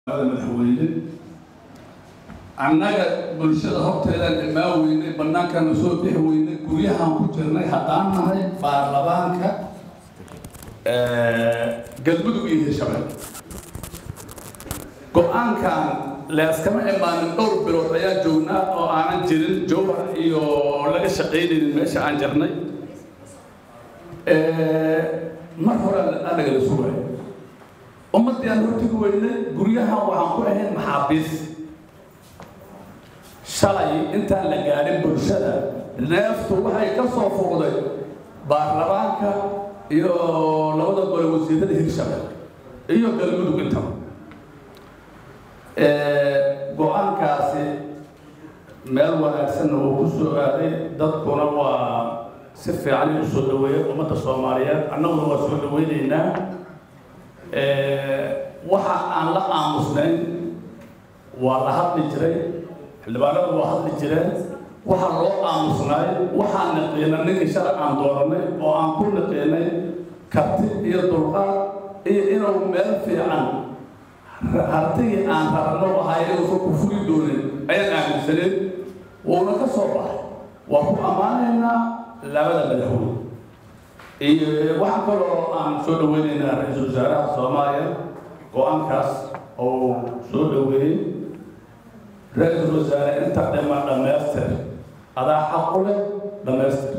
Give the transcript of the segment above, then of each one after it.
madaxweyne annaga bulshada horteedaan imaa weynay bannaankaana soo bixi weynay guryahaan ku jirnay haddaan nahay baarlamaanka galmudug iyo hirshabelle go-aankan leeskama imaanin dhowr bilood ayaa joognaa oo aanan jirin jowhar iyo laga shaqaynaynin meesha aan jirnay mar hore anagala sugay ummaddii aan hortigi weynay guryahan waxaan ku ahayn maxaabiis shalay intaan la gaadhin bulshada neeftu waxay ka soo fuuqday baarlamaanka iyo labada gole wasiirada hirshabelle iyo galmudug intaba go-aankaasi meel wanaagsanna wuu ku soo aaday dadkuna waa si fiican u soo dhaweeyay ummadda soomaaliyeed annaguna waa soo dhaweynaynaa waxa aan la aamusnayn waa la hadli jiray xildhibaanadu waa hadli jireen waxaa loo aamusnaay waxaan naqiina ninkii shalay aan dooranay oo aan ku naqiinay karti iyo dulqaad iyo inuu meel fiican hartigii aan rabno ahay inuusan ku fuli doonin ayaan aaminsaneyn wuuna ka soo baxay waa ku ammaanaynaa labada madaxweyne iyo waxaa kaloo aan soo dhaweynaynaa ra-iisul wasaaraha soomaaliya go-aankaas oo soo dhaweeyey ra-iisul wasaare inta dhima dhammaystir adaa xaq u leh dhammaystir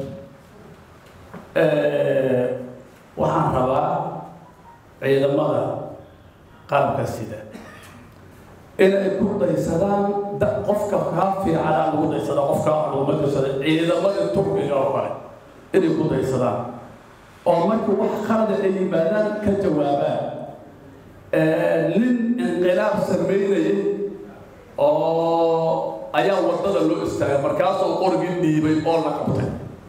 waxaan rabaa ciidamada qaabka sida inay ku daysadaan qofka kaa fiicanaa lagu daysada qofka laguma daysada ciidamadii turkiga oo kale inay ku daysadaan oo markii wax qalada ay yimaadaan ka jawaabaan nin inqilaab sameynayay oo ayaa waddada loo istaagay markaasoo qorgii dhiibay oo la qabtay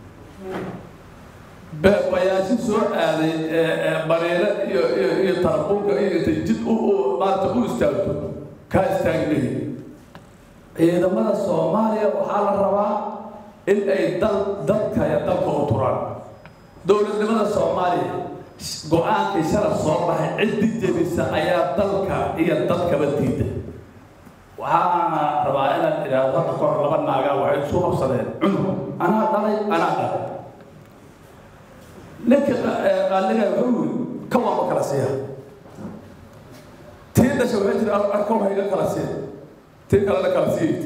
bayaasi soo aaday bareere iyo iyo iyo tarabuunka iyo intay jid u maarata u istaagto kaa istaagmahi ciidamada soomaaliya waxaa la rabaa in ay dal dadka iyo dalka u turaan dowladnimada soomaaliya go-aankii shalay soo baxay ciddi jebisa ayaa dalka iyo dadkaba diida waxaana rabaa inaan idhaahdo hadda kahor laba naagaa waxay isu qabsadeen cunug anaa dhalay anaa dhalay ninka qaaliga wuxuu yiri ka waama kala siiya tii dhasha waxay jira arka waxa iga kala siiya tii kalena kala siiyay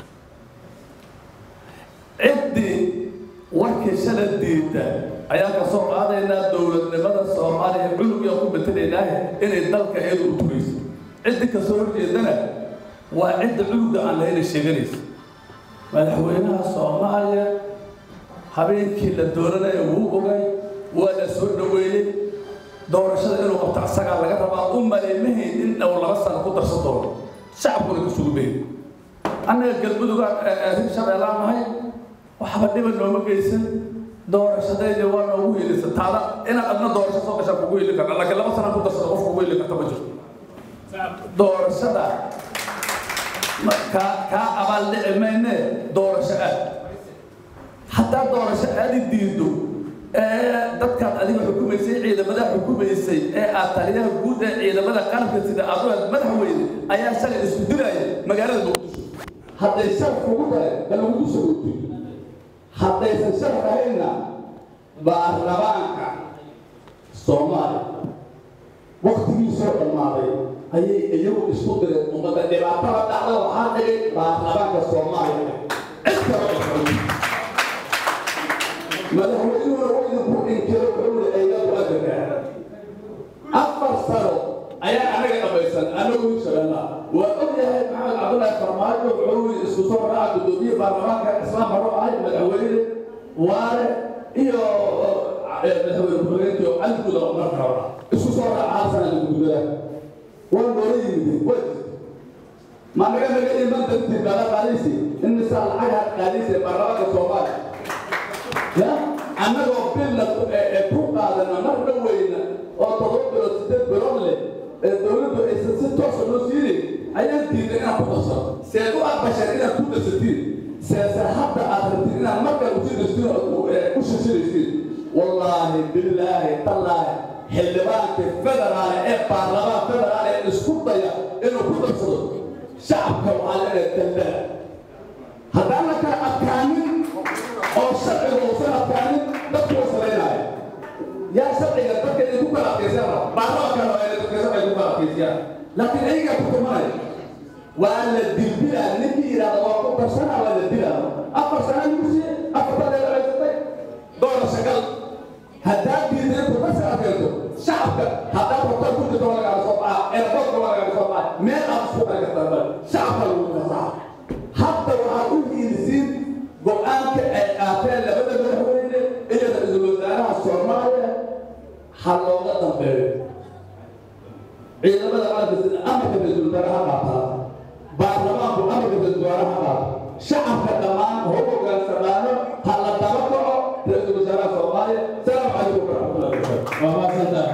ciddii warkii shala diida ayaa ka soo qaadaynaa dowladnimada soomaaliya cunugyaa ku matelaynaahe inay dalka iyadu u tugayso ciddi kasoo horjeedana waa cidda cunugga aan lahayna sheeganaysa madaxweynaha soomaaliya habeenkii la dooranaya wuu ogay waa la soo dhaweeyey doorashada inuu qabto asagaa laga rabaa u malaymahayn in dhow laba sano ku darsan doono shacabkuna ka sugumayn annaga galmuduga hirshabeellaan nahay waxba dhiba nooma geysan doorashadayda waa noogu helisa taada inaad adna doorasho soo gashaa kugu heli karta laakiin laba sana ku darsada qof kugu heli karta ma jirto doorashada kaa kaa abaal dhici mayne doorasho aad haddaa doorasho aadi diido dadkaad adiga xukumaysay ciidamada xukumaysay ee aad taliyaha guud ee ciidamada qaranka sida aad u aad madaxweyne ayaa shalay isku dilaya magaalada muqdisho hadday shar kugu tahay galagugu soo ootay haddaysan shar ahayna baarlamaanka soomaaliya waktigii soo dhammaaday ayay iyagu isku direen ummadda dhibaatada dhacda waxaa dhigay baarlamaanka soomaaliya cid kale oo madaxweynuhuna waa idinku inkiro wuxuu aygaadu adankaa afar sano ayaa anaga dhamaysan anagu hirshabeella waa og yahay maxamed cabdullaahi farmaajo wuxuu isku soo raaca guddoomiye baarlamaanka islaam haro ahay madaxweyne waare iyo madaxweyne ku-xigeenkii oo cali guda marka hore isku soo raaca hal sana gudugada waa noola yimid waa jirta ma naga naga iman dartii bala qaadaysi in misaa lacagaha qaadaysa baarlamaanka soomaaliya ya annagoo bilna ku qaadana mar dhaweyna oo todoba bilood sideed bilood leh ee dowladdu aysan si toosa loo siinin ayaan diiday inaad ku darsano seed u aqbasheen inaad ku darsatiin seese hadda aad rabtiin inaad markaa usii darsatiin oo u shashiraysiin wallaahi billaahi tallaahi xildhibaanka federaal ee baarlamaan federaal ee isku daya inuu ku darsado shacabka waxaa leedahay daldala haddaan la kala adkaanin oo sharciga uusan adkaanin dadku way salaynaya yaa sharciga dadka inay ku kala adkaysaan raba baarlamaanka raba inay dadka sharciga ku kala adkaysiyaan laakiin ayagaa ku tumanaya waa la dilbilaa ninkii yidhahda waa ku darsana waa la dilaa afar sana lagu siiyey afartadeeda haysatay doona shagal haddaad diiday ku dasar adkayso shacabka haddaad rabtaa ku jirto waa lagaala soo baxa eerboodka waa lagaala soo baxa meel aad isku kala kartaa bal shacabka lagu kasaa hadda waxaad u hiilisiin go-aanka ay qaateen labada madaxweyne iyo ra-iisul wasaaraha soomaaliya ha looga dambeeyo ciidamada qaranka sida amarka ra-iisul wasaaraha qaataa